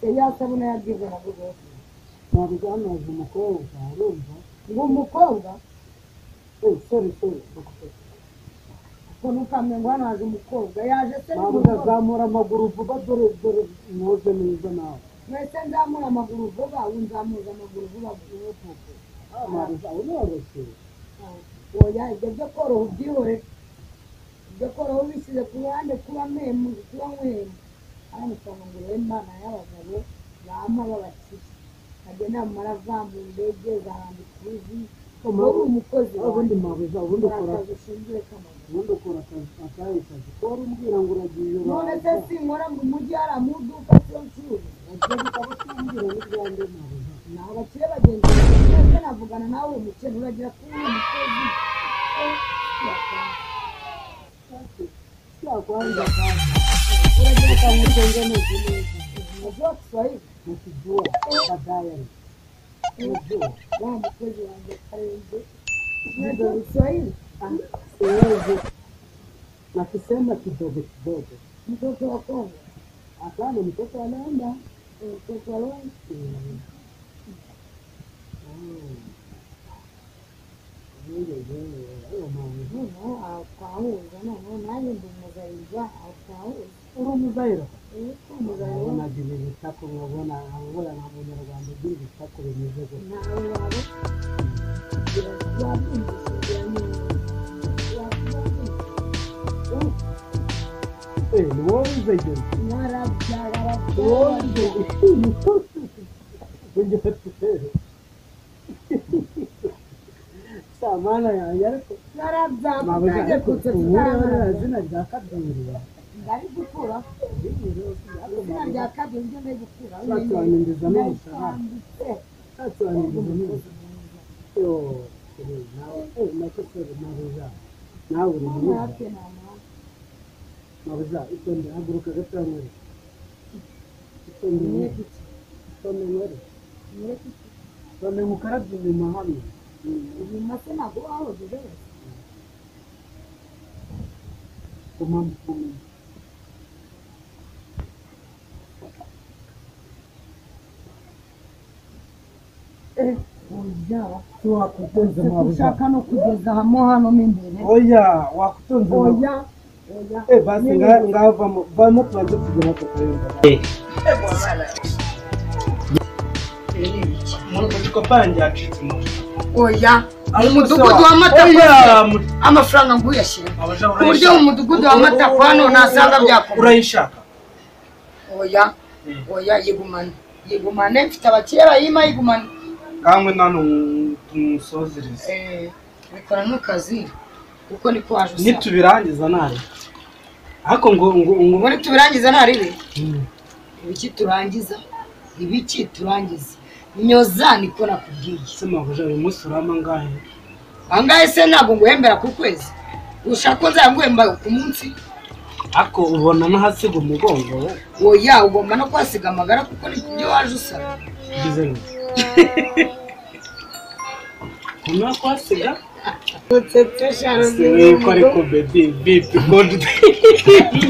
yari yasabune yabwirwa na buri wese ntabwo amaze umukobwa arumva ngo umukobwa eee sore sore ngo ntukamenya ngo hano haje umukobwa yaje se ntabwo n'umukobwa utazamura amaguru vuba dore dore mwoze neza nawe mwese nzamura amaguru vuba unzamuza amaguru vuba vuba vuba ntabwo zawe noroshye oya ibyo byo koroha ubyihore ibyo koroha ubishyize ku ruhande kuba mwemuzi kuba mwemu hano usanga ngo rero imana y'abagabo bampa babakire agenda mumara avambura indege zahambika uruzi wowe uri umukozi ubundi wanjye mpabu zawe ubundi ukora ukora akazi ushinzwe k'amaguru ubundi ukora akazi akahe kazi kuba umbwira ngo uragiye none se uraza sinkora ngo umujyi hari amaduka acuruza ibyo bitabo tumbwira n'ibyanjye ntabwo zawe ni abakire bagenzi banjye twese navugana nawe umukene uragira kuri uyu mukozi yakwanza kandi uragira akantu utengeneze neza uzi wa kiswahili mukijua badayari mukijua wa mukozi wanjye karenze unajua kiswahili siwezi nakisema kidogo kidogo mtoto wa kongo hapana mtoto anaenda mtoto wa longo Mm. Mm. Yeye, yeye, hayo mambo. noneho awutahura noneho nanjye ndi umuzayirwa awutahura uri umuzairo uko umuzayirwa ubonaga ibi bitako nkabona nkabona nta munyarwanda ugira ibitako bimeze gutya ntawe waba yabyumvise yabyumvise Eh, ni wowe uzegera ni wowe uzegera ungera tutere samana yanjye ariko ntabwo ushaka kubura izina rya kabiri nawe uri mwiza nabuza itonde haguruka gato yanywere itonde yanywere itonde yanywere itonde ngo ukarabye inyuma hamwe ku mpamvu ikomeye wakutonze mabuza ushaka no kugeza hamo hano mo imbere oya wakutonze mabuza oya oya eh basi nga- ngavamo vamo tubanze kugera tukayumva mutuko pale njacitse oya mu Ariko mudugudu sawa. w'amata oya mu- amafaranga nguyashyira abaja ku buryo mu mudugudu w'amata kwa hano nasanga byakomeye urayishaka oya oya yigumane yigumane mfite abakire bayima yigumane kangwe nano tumusozereze Eh, bikora ntukazi kuko niko waje usaba nitubirangiza nari ariko ngo ngo ngo ubundi tubirangiza ntarire ibiki turangiza ibiki turangiza nyoza niko nakubwiye se mabuja uyu munsi urama ngahe angahe se ntabwo nguhembera ku kwezi ushaka ko nzaguhemba ku munsi ariko ubona n'ahasiga umugongo we oya ugomba no kuhasiga amagara kuko nibyo waje usaba bize neza kumenya ko hasiga siwe ko ariko bebi bipi godi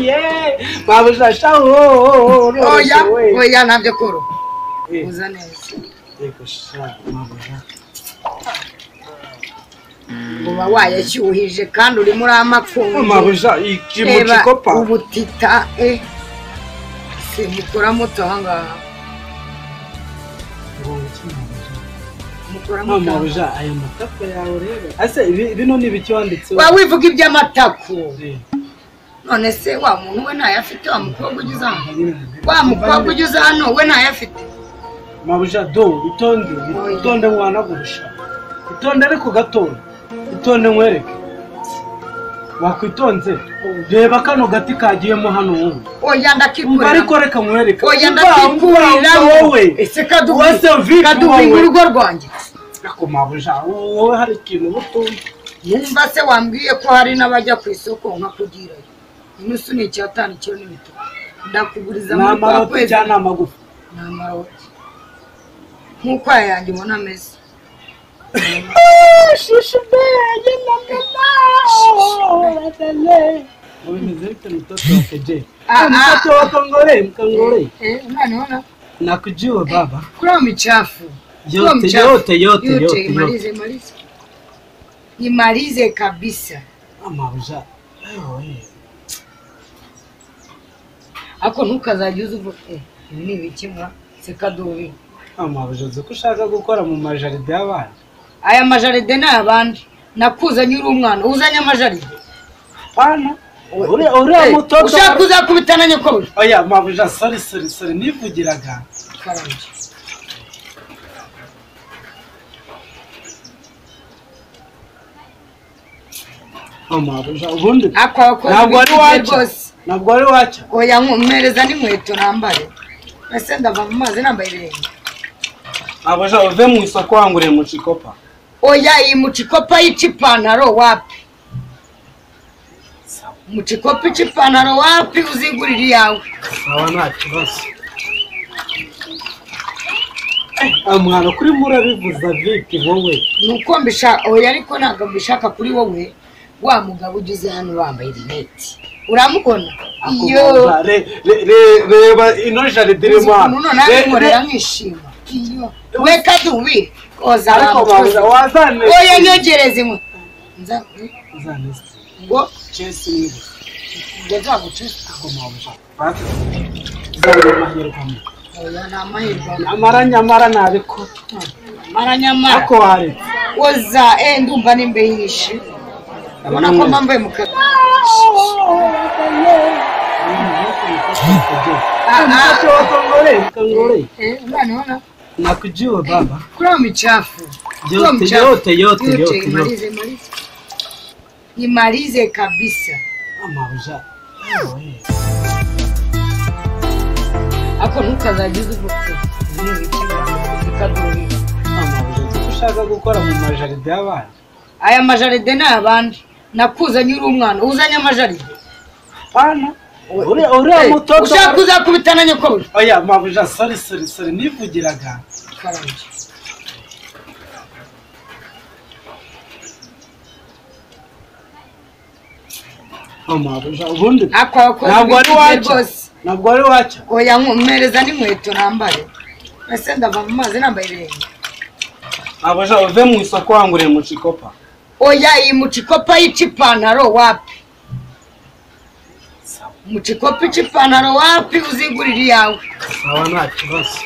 yeee mabuja shaho oya we oya ntabyo koroha Eh. uza neza Reka sha, mabuja uba wayashyuhije kandi urimo uramakunze mabuja iki mu reba gikopa ubutita e simukora muto ahangaha mukora no muto ahangaha. mabuja aya matako yawe rero ese ibi- bino ni ibiki wanditseho wa wivuga iby'amatako Eh, none se wa muntu we ntayafite wa mukobwa ugeze hano hari- wa mukobwa ugeze hano we ntayafite mabuja do itonde itonde wanagurusha itonde ariko gatoya itonde nkwereke wakwitonze reba kano gati kagiyemo hano wowe oya umva ndakikurira ariko reka nkwereke oya Umva, umva, ndakikurira umva wowe ese Wowe se kaduhinga Vic, kaduhinga wowe. urugo rwanjye ariko mabuja wowe hari ikintu uba utumva numva se wambwiye ko hari n'abajya ku isoko nkakugirayo inusu ni icyatanu icyo ni bitatu ndakuguriza ni muri kwa amaroti kwezi cyangwa ni amagufi ni amaroti nk'uko aya yanjye ubona ameze Wewe nizeeke mtoto wake je? Ah, Ah, mtoto wako ngore, mkangore. Eh, unaona Nakujua baba. kula michafu Kuwa Yote mchafu. yote yote yote. yote. imalize imalize imalize kabisa Ama uza. Leo wewe. ako ntukazagira uzi uvuga eh, ibi ni ibikemura sekadubi Ama uza uzi ko ushaka gukora mu majaride y'abana. aya majaride ni abandi nakuzanye uri umwana uzanye amajaride Pana. Uriya uriya Eh, mtoto. ushaka kuzakubitana nyokobwa Oya, mabuja, sorry sorry sorry. Nivugiraga. karanje Ama uza ubundi. ako wakoze Ntabwo wari ibintu bye wacha. Ntabwo wari wacha. oya mpereza n'inkweto nambare ese ndava mu mazi nambaye ibirenge Mabuja uve mu isoko wanguriye mu Chikopa. oya iyi mucikopa yica ipantaro wapi mucikopa ica ipantaro wapi uzigurira iyawe Sawa nta kibazo. Eh, mwana kuri murabivuza vipi wowe? ni uko mbishaka oya ariko ntabwo mbishaka kuri wowe wa mugabo ugeze hano wambaye rinete uramubona iyo Akubaza, re- re- re- reba ino jaride irimo hano. ukuntu nawe Re- nkorera re- nkishima iyo we kadubi koza ariko mabuja wazane. oya nyogereze imwe nza Uzane ngo chest niwe. ngo nzagucisha Ako mabuja. Basi. Uzabona amahirwe amwe. oya ni amahirwe Nyamara nyamara nabikora. mara nyamara Ako ware. koza eh ndumva nimbe yishe urabona ko mpambaye mu kazi Ah, ah. Mtoto wako ngore, kangore. eh unaona Nakujua baba. kula michafu Yote, Kula michafu. yote, yote, yote, yote. imalize imalize imalize kabisa Mabuja. Wewe. ako ntukazagize uvuga ikadurira Icyo ushaka gukora mu majaride y'abana aya majaride ni abandi nakuzanye uri umwana uzanye amajaride pana uriya uriya Eh, mutoto ushaka uzakubitana nyokobwa oya mabuja sorry sorry sorry nivugiraga karanje Oh, mabuja ubundi ako wakoze ntabwo wari ibintu bye waca ntabwo wari waca oya mpereza n'inkweto nambare ese ndava mu mazi nambaye ibirenge mabuja uve mu isoko wanguriye mu cikopa oya iyi mucikopa yica ipantaro wapi mucikopa ica ipantaro wapi uzigurira iyawe sawa nta kibazo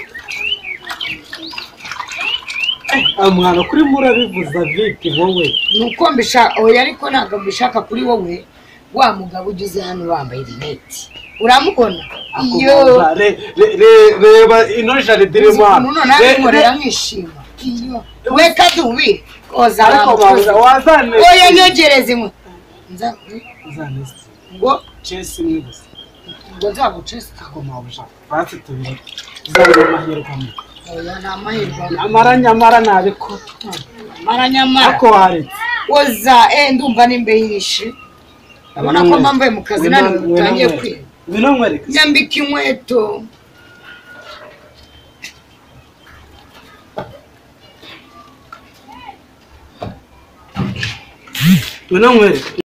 Eh, mwana kuri murabivuza vipi wowe ni uko mbishaka oya ariko ntabwo mbishaka kuri wowe wa mugabo ugeze hano wambaye rinete uramubona iyo Akubaza, re- re- re- reba ino jaride irimo hano ukuntu nawe Re- nkorera re- nkishima iyo we kadubi koza ariko mabuja wazane oya nyogereze imwe nza Uzane ngo chesi imwe gusa ngo nzagucesita ako mabuja twatse tubiri uzabona amahirwe amwe oya ni amahirwe nyamara nyamara ntabikora mara nyamara ariko waretse oza eh ndumva nimbe yishe urabona ko mpambaye mu kazi nani utangiye kwiga bino nkwereka nyambika inkweto bino nkwereka